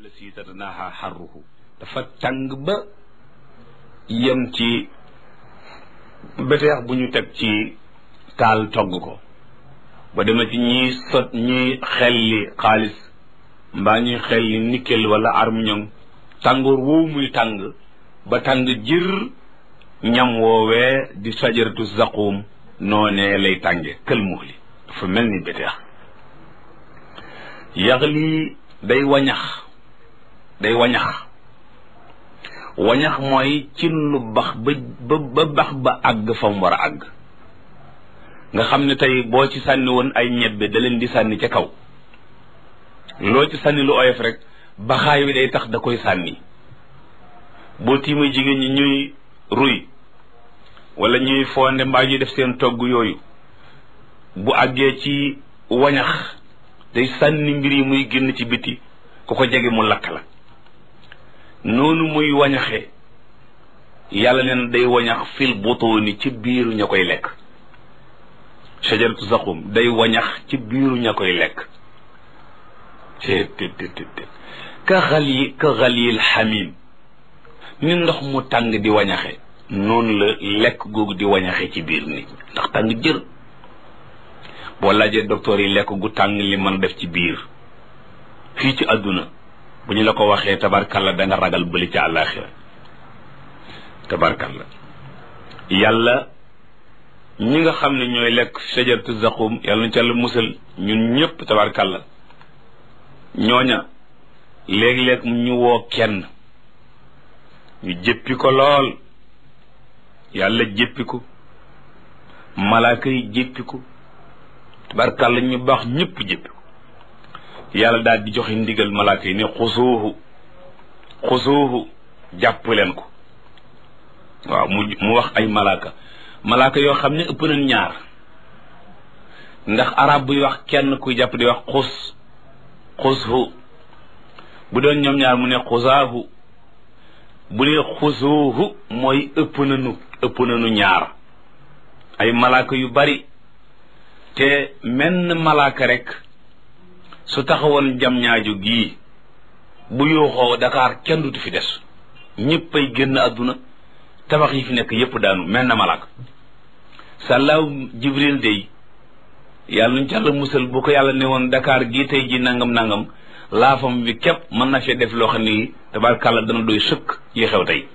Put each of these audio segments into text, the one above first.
la si tatanaha xarruhu dafa tàng ba yem ci beteex bu ñu teg ci taal togg ko ba dema ci ñiy sot ñiy xelli xaalis mbaa ñuy xelli nickel wala armiñon tàngoor woowu muy tàng ba tàng jër ñam woowee di sajaratu zaqum noonee lay tànge kël muxli dafa mel ni beteex yaxli day wañax day wañax wañax mooy ci lu bax ba ba bax ba àgg fa mu war a àgg nga xam ne tey boo ci sànni woon ay ñebbe da leen di sànni ca kaw loo ci sànni lu oyof rek baxaay wi day tax da koy sànni boo tiimee jigéen ñi ñuy ruy wala ñuy fonde mbaa ñuy def seen togg yooyu bu àggee ci wañax day sànni mbir yi muy génn ci biti ku ko jege mu lakk la noonu muy wañaxe yàlla neen day wañax fil butuuni ci biiru ña koy lekk shajaratu zaqum day wañax ci biiru ña koy lekk te te te te ka xal yi ka xal yil xamim ni ndox mu tàng di wañaxe noonu la lekk googu di wañaxe ci biir nit ndax tàng jër boo laajee docteur yi lekk gu tàng li mën a def ci biir fii ci àdduna bu ñu la ko waxee tabarkalla da nga ragal bëli ci àllaaxira tabarkalla yàlla ñi nga xam ne ñooy lekk shajaratu zaqum yàlla na ci yàlla musal ñun ñëpp tabarkalla ñooña léeg-léeg ñu woo kenn ñu jëppi ko lool yàlla jëppi ko malaaka yi jëppi ko tabarkalla ñu baax ñëpp jëppi ko yàlla daal di joxe ndigal malaaka yi ne xusuuhu xusuuhu jàpp leen ko waaw mu mu wax ay malaaka malaaka yoo xam ne ëpp nañ ñaar ndax arab buy wax kenn kuy jàpp di wax xus xushu bu doon ñoom ñaar mu ne xusaahu bu ne xusuuhu mooy ëpp nañu ëpp nañu ñaar ay malaaka yu bari te menn malaaka rek su taxawoon jam ñaaju gii bu yuuxoo Dakar kenn dutu fi des ñëpp ay génn àdduna tabax yi fi nekk yëpp daanu mel na malaaka sàllaaw jibril day yàlla nuñ ci yàlla musal bu ko yàlla ne woon Dakar gii tey ji nangam nangam laafam bi képp mën na fee def loo xam ni tabarkàlla dana doy sëkk yi xew tey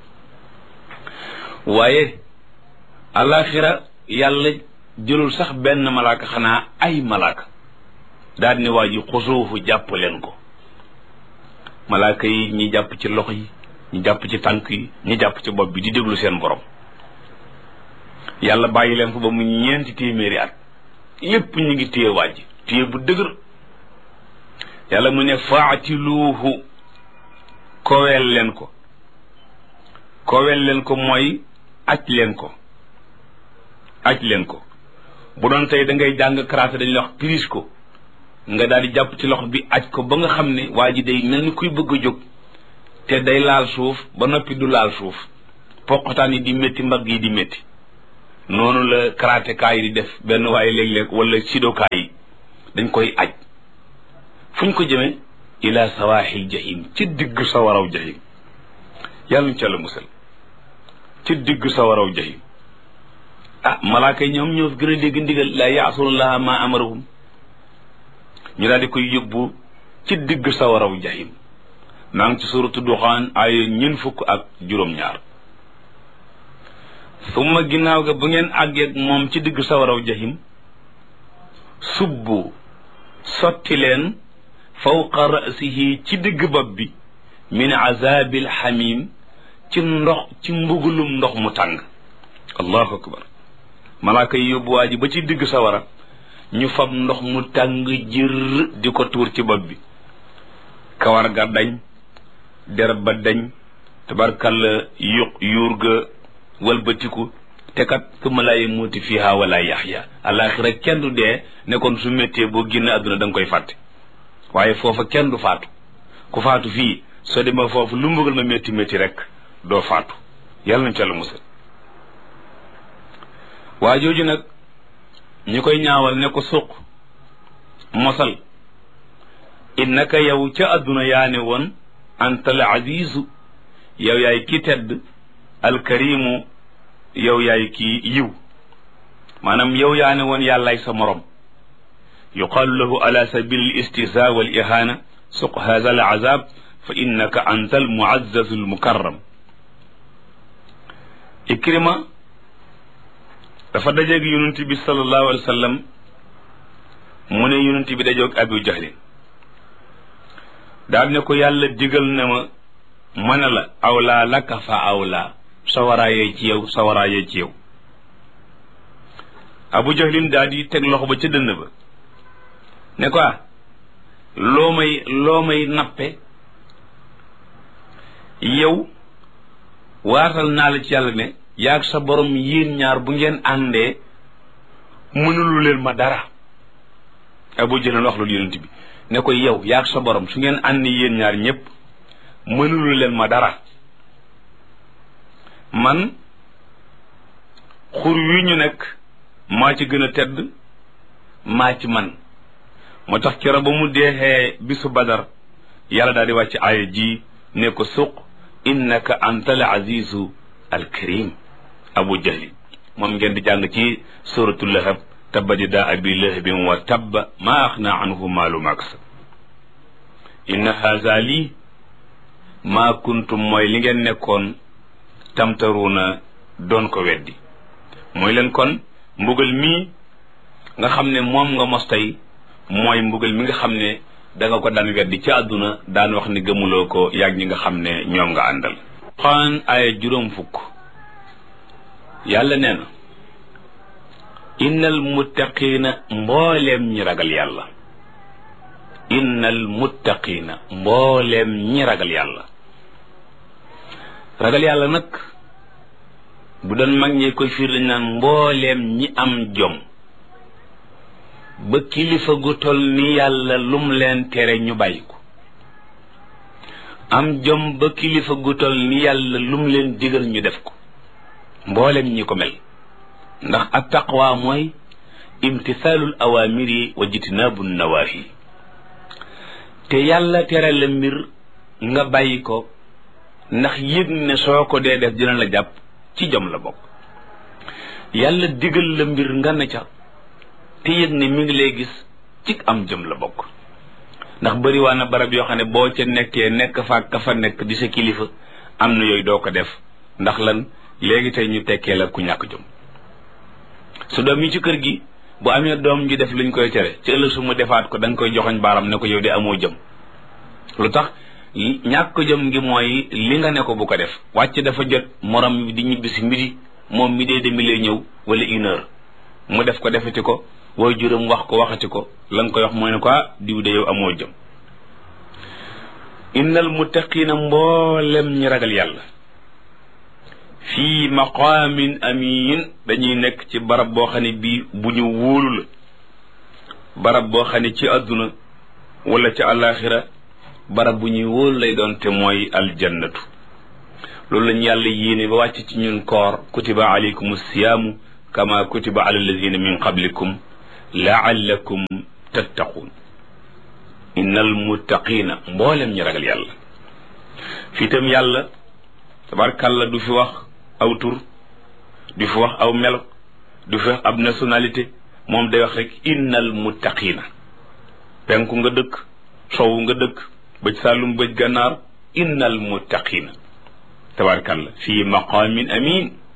waaye alaxira yàlla jëlul sax benn malaaka xanaa ay malaaka daal ne waa ji xusuufu jàpp leen ko malaaka yi ñi jàpp ci loxo yi ñi jàpp ci tànk yi ñi jàpp ci bopp bi di déglu seen borom yàlla bàyyi leen fa ba mu ñeenti téeméeri at yépp ñu ngi téye waa ji téye bu dëgër yàlla mu ne faatiluuhu koweel leen ko koweel leen ko mooy aj leen ko aj leen ko bu doon tey da ngay jàng karaté dañuy wax prise ko nga daal di jàpp ci loxo bi aj ko ba nga xam ne waa ji day mel ni kuy bëgg a jóg te day laal suuf ba noppi du laal suuf poqotaan yi di métti mbagg yi di métti noonu la karaté kaa yi di def benn waaye léeg-léeg wala sidokaa yi dañ koy aj fu ñu ko jëmee ila sawaaxil jahim ci digg sawaraw jahim yàlla ñu ca la musal ci digg sawaraw jahim ah malaaka yi ñoom ñoo fi gën a dégg ndigal la yaasunallaha ma amarahum ñu daal di koy yóbbu ci digg sawaraw jahim maa ngi ci suratu duxaan ay ñeent fukk ak juróom-ñaar summa ginnaaw ga bu ngeen àggeeg moom ci digg sawaraw jahim subbu sotti leen fawqa rasihi ci digg bopp bi min azabil xamim ci ndox ci mbugulum ndox mu tàng allahu akbar malaaka yi yóbbu waa ji ba ci digg sawara ñu fab ndox mu tàng jër di ko tuur ci bopp bi kawar ga dañ derab ba dañ tabarkalla yu yuur ga walbatiku te kat summa laa yamuutu fiha wala yaxya alaxira kenn du dee ne kon su méttee boo génn àdduna da nga koy fàtte waaye foofa kenn du faatu ku faatu fii soo demee foofu lu mbugal ma métti métti rek doo faatu yàlla nañ ca la musal waa jooju nag ñi koy ñaawal ne ko suq mosal innaka yow ca àdduna yaa ne woon anta al azizu yow yaay ki tedd alkarimu yow yaay ki yiw maanaam yow yaa ne woon yàllaay sa morom yuqaalu lahu ala sabil al istihza wal ihana suq hadha al azab fa innaka anta al muazzazu al mukarram ikrima dafa dajeeg yonent bi sallallahu alayhi wa sallam mu ne yonent bi dajoog abu jahlin daal ne ko yàlla digal na ma mën a la awlaa laka fa awlaa sawaraayee ci yow sawaraayee ci yow abu jahlin daal di teg loxo ba ca dënn ba ne ko loo may loo may nappe yow waatal naa la ci yàlla ne yaag sa borom yéen ñaar bu ngeen àndee mënulu leen ma dara abu jahlin wax loolu yonent bi ne ko yow yaag sa borom su ngeen ànd yéen ñaar ñépp mënulu leen ma dara man xur wi ñu nekk maa ci gën a tedd maa ci man moo tax kero ba mu deexee bisu badar yàlla daal di wàcc aaya ji ne ko suq innaka anta al azizu al karim abu jahli moom ngeen di jàng ci suratu lahab tabbat yadaa abi lahabin wa tabba maa axna anhu maalu maks inna haza lii maa kuntum mooy li ngeen nekkoon tamtaruuna doon ko weddi mooy leen kon mbugal mii nga xam ne moom nga mos tey mooy mbugal mi nga xam ne da nga ko daan weddi ci àdduna daan wax ni gëmuloo ko yàgg ñi nga xam ne ñoom nga àndal xaan ay juróom fukk yàlla nee na innal muttaqiina mbooleem ñi ragal yàlla innal muttaqiina mbooleem ñi ragal yàlla ragal yàlla nag bu doon mag ñi koy fiir dañ naan mbooleem ñi am jom ba kilifa gu tol ni yàlla lum leen tere ñu bàyyi ko am jom ba kilifa gu tol ni yàlla lum leen digal ñu def ko mbooleem ñi ko mel ndax at taqwa mooy imtisaalul awaamiri wa jitnaabu nawaahi te yàlla tere la mbir nga bàyyi ko ndax yëg ne soo ko dee def dina la jàpp ci jom la bokk yàlla digal la mbir nga ne ca te yëg ne mi ngi lay gis ci am jëm la bokk ndax bëri waa na barab yoo xam ne boo ca nekkee nekk fa ka fa nekk di sa kilifa am na yooyu doo ko def ndax lan léegi tey ñu tekkee la ku ñàkk jom su doom yi ci kër gi bu amee doom ju def luñ koy tere ci ëllëg su mu defaat ko da nga koy joxoñ baaram ne ko yow de amoo jëm lu tax ñàkk jëm ngi mooy li nga ne ko bu ko def wàcc dafa jot morom bi di ñibbi si midi moom mi dee demi lay ñëw wala une heure mu def ko defati ko wooy juróom wax ko waxati ko la nga koy wax mooy ne ko diw de yow amoo jëm innal muttaqina mboolem ñi ragal yàlla fii maqaamin amin dañuy nekk ci barab boo xam ne bii bu ñu wóolu la barab boo xam ne ci àdduna wala ci àllaaxira barab bu ñuy wóolu lay doon te mooy aljannatu loolu lañ yàlla yéene ba wàcc ci ñun koor kutiba alaykum siyaamu kama kutiba ala alladina min qablikum laallakum tattaquun innal muttaqina mboolem ñi ragal yàlla fii tam yàlla tabarkàlla du fi wax aw tur du fi wax aw melo du fi wax ab nationalité moom day wax rek innal muttaqina penku nga dëkk sowu nga dëkk bëj sàllum bëj gànnaar innal muttaqina tabarkàlla fii maqaamin amin